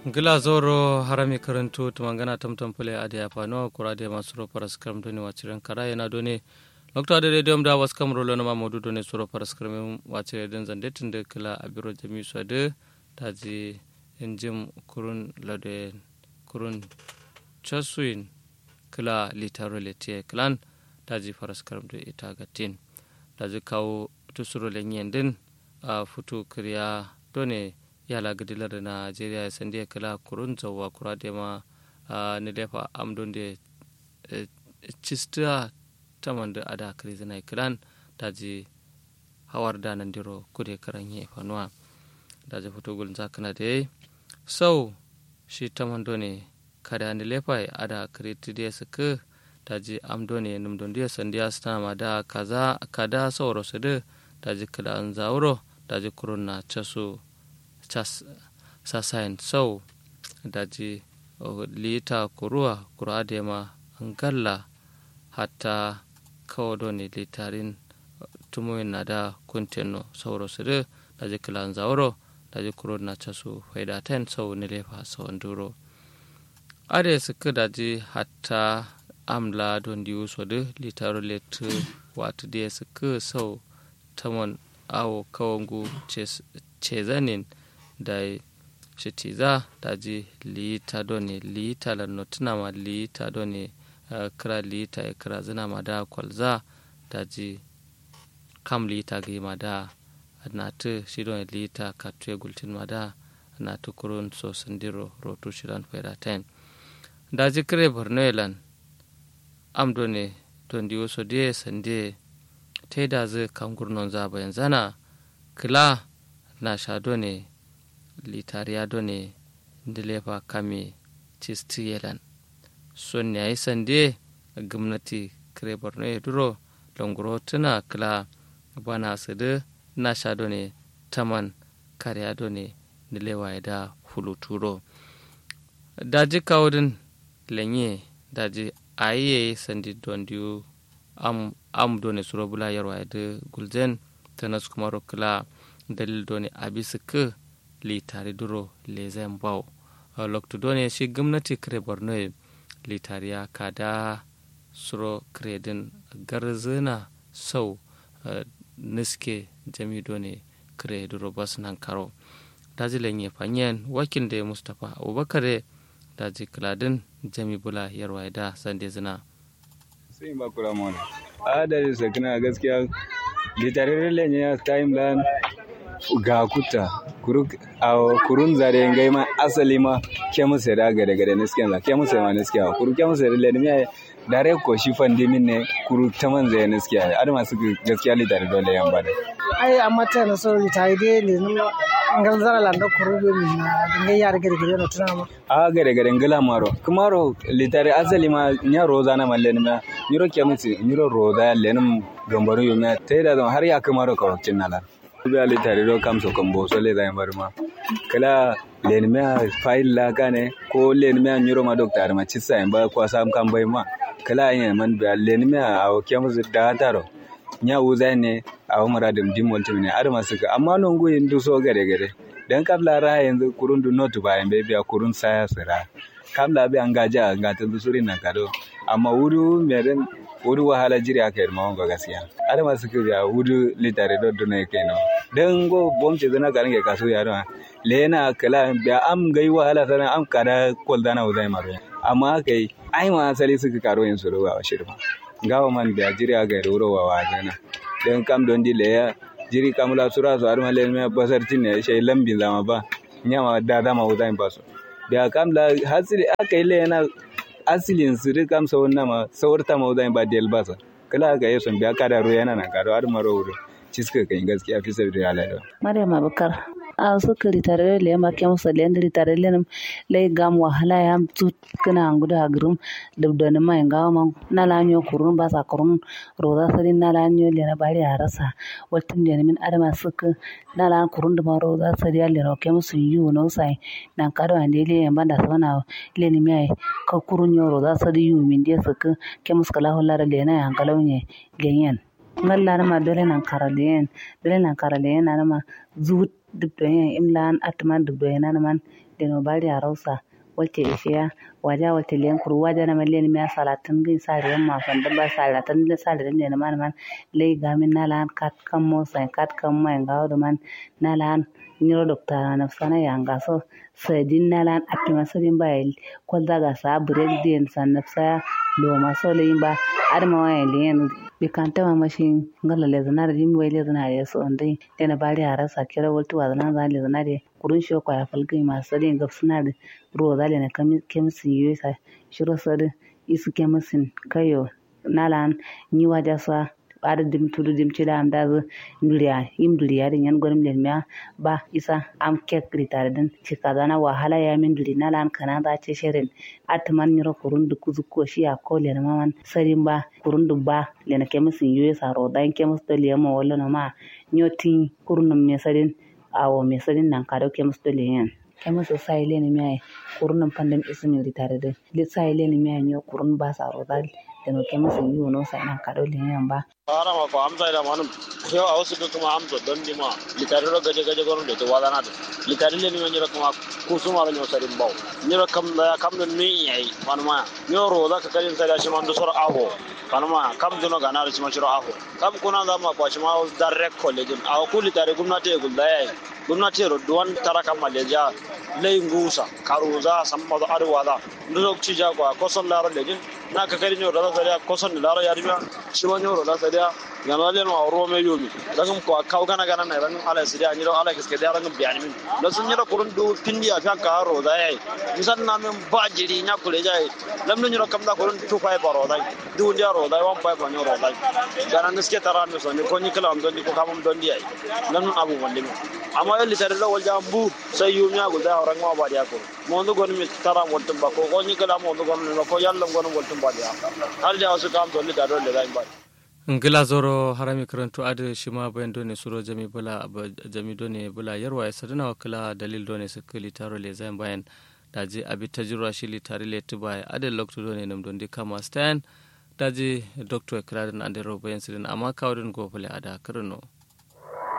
gila zoro harami karantu tumangana tamtam pule ade apano kurade masuro paras kram doni wachiren kara yana doni lokto ade redium da was kam rolo nama modu doni suro paras kram wachire den zande tinde kila abiro jami so ade taji enjim kurun lade kurun chasuin kila litaro letie klan taji paras kram do ita gatin taji kawo tusuro lenyen din a futu kriya doni yala gadilar najeriya ya sandi kala kurun zawa kura da ma ni lefa amdon da cista taman da ada kare zana kiran da ji hawar da nan diro kude karan yi fanuwa da ji fito gulun zakana da yayi sau shi taman ne kada ni lefa ada kare ti da su ka da ji amdo ne numdon da sandi ya stana ma da kaza kada sauro su da da ji kala an zauro da ji kurun na casu sasayin sau daji lita kuruwa kura da ma angalla hatta kawo ne litarin tumuyin na da kuntino sauro su da daji kilan zauro daji kuro na casu faida ten sau ni lefa sau duro ade suka daji hatta amla don diyu so da litaro letu wata da suka sau tamon awo kawangu cezanin da shitiza daji liita doni liita la notinama liita doni uh, kira liita e kira zinama da kwalza daji kam liita gi mada natu shidon liita katue gultin mada natu kurun so sandiro rotu shidan fera ten daji kire borno elan am doni don diwo so die sande te da zai kam gurnon zaba yanzana kila na shado ne litariya ne dilefa kame cisti yelan son ya yi sande gwamnati kire borno ya duro longoro tuna kila bana su da na shado ne taman kariya ne dilewa ya da fuluturo daji kawudin lenye daji ayiye sandi don diyu am am done suro bula yarwa ya da gulzen tanas kuma rokila dalil done abisa ka litari duro lezen bau lokto done shi gwamnati kare borno litariya kada suro kredin garzina sau niske jami done kare duro bas nan karo daji lenye fanyen wakil da mustapha abubakar daji kiladin jami bula yarwa da sande zina sai ba kura mana a da sakina gaskiya litararin lenye ya timeline ga kuta kurun zare ngai ma asali ma ke musa da gade gade ne sken ke musa ma ne sken kuru ke musa le ne dare ko shi fande min ne kuru ta man zai ne sken ada masu gaskiya li dare dole yan bada ai amma ta na so litari dai le no ngal zara landa kuru be min na ngai yar gade gade no tuna ma a gade gade ngala maro kumaro litari asali ma nya roza na malle ne nyiro ke musa nyiro roza le ne gambaro yo me ta da har ya kumaro ka wakin nala ali tare do kam so kam bo so le dai marma kala len me file la kane ko len me nyuro ma doctor ma chissa en ba ko sam kam bai ma kala yin man ba len me a o kem zu da taro nya uza ne a umara dim dim wonti ne arma suka amma non go yin du so gare gare dan kabla ra yanzu kurun du not ba en be biya kurun saya sira kabla bi an gaja ga ta suri nan kado amma wuru meren wudu wahala jiri aka yi mawon ga gaskiya ada masu kiri a wudu litare do duna yake no dan go bom ce zana garin ke kaso ya don lena kala da am gai wahala sana am kada kol dana uzai maro amma kai ai ma asali suka karo yin suru wa shirma gawa man da jiri aka yi roro wa wajena dan kam don di leya jiri kamula sura su arma le me basar tin ne shay lambin zama ba nyama da dama uzai baso da kam la hasili aka yi lena asilin su duk amsa wannan ma saurta ma zan ba del basa kala ga yeson biya kada ro yana na kado har maro wuro ciska kan gaskiya fi sabi da alada maryam abakar a su kiri tare le ma ke musa le ndiri tare le le gam wahala ya tu kana nguda agrum dubda ne ma ngawa ma na la nyo kurun ba sa kurun roza sari na la nyo le na bari a rasa watin da min adama suka na la kurun da ma roza sari le ro ke musu yu no sai na kado ande le banda sana le ni mai ka kurun yo roza sari yu min de suka ke musu kala holla le na yan kalauye genyen ngalla na ma dole nan karalen dole nan karalen na ma zuwut duk da yin imlan atman duk da yana man deno bari a rausa walte ishiya waja walte liyan kuru waja na malen miya salatin gin sare yan ma fanda ba salatan da sare da ne man man lei gamin nalan kat kam mo sai kat kam mai ngawo do man nalan nyiro dokta na sana yanga so sadin nalan atima sadin ba ko daga sa break den san nafsa lo ma so lein ba adama wayan liyan bi kan tama mashin ngala le zanar jimi wai le zanar ya so ndai dena bari a rasa kira waltu wa zanar zan le zanar kurun shi ko ya falgai masu sadin gab suna da ruwa zale na kemisin yi sa shiro sadi isu kemisin kayo nalan ni waja sa ada dim tudu dim cida am dazu nduriya im duriya din yan gwanim len miya ba isa am kek ritare din cika zana wahala ya min duri nalan kana za ce shirin atman nyiro kurun du kuzu ko shi ya ko len maman sarin ba kurun du ba len kemisin yi sa ro dan kemis to liyama wallo na ma nyoti kurun me sarin awo me sarin nan kado kemis to liyan kema so sai leni miya kurun pandem ismi ritare de le sai leni miya nyo kurun ba sa ro dal de no kema so yu no sai nan kado le yan ba ara ma ko amsa da manum yo a wasu kuma amsa don di ma litare ro gaje gaje goron de to wala na de litare le ni ma nyira kuma ku su ma nyo sarin baw nyira kam da kam da ni yayi manuma yo ro da ka kalin sai da shi man do sor aho kanuma kam duno gana da shi ma shiro aho kam kuna da ma kwa shi ma direct college a ku litare gumnati gul da yayi gumnati ro duwan tara kam maleja lay ngusa karuza samma do arwa da ndo ci ja ko ko son laro lejin na ka kari nyo da da ko son laro ya riba shi ma nyo da da ga no le no ro me yomi da gum ko kaw gana gana na ran ala sidia ni ro ala kiske da ran biya ni min da sun ni ro kurun du pindi ya fa ka ro da yayi misan na men ba jiri nya kule jai lam ni ro kam da kurun tu fa ba ro da du ndia ro da wan pa ba nyo ro da ga nan kiske taran mi so ni ko ni kala am don di ko kam don di ai lam abu wande amma yalli tare da wal jambu sai yumi ya gulda orang ma ba dia ko mo ndo gon mi tara mo tumba ko ko ni kala mo ndo gon mi ko yalla gon mo tumba dia hal da wasu kam to ni da dole da ba ngila zoro harami karantu ade shima bayan done suro jami bula jami done bula yarwa ya sadana wakila dalil done sakali taro le zain bayan daji abi tajirwa shi li tare le tuba ade lokto done nam don di kama stan daji doctor kradin ande ro bayan sidin amma kawdin go bule ada karno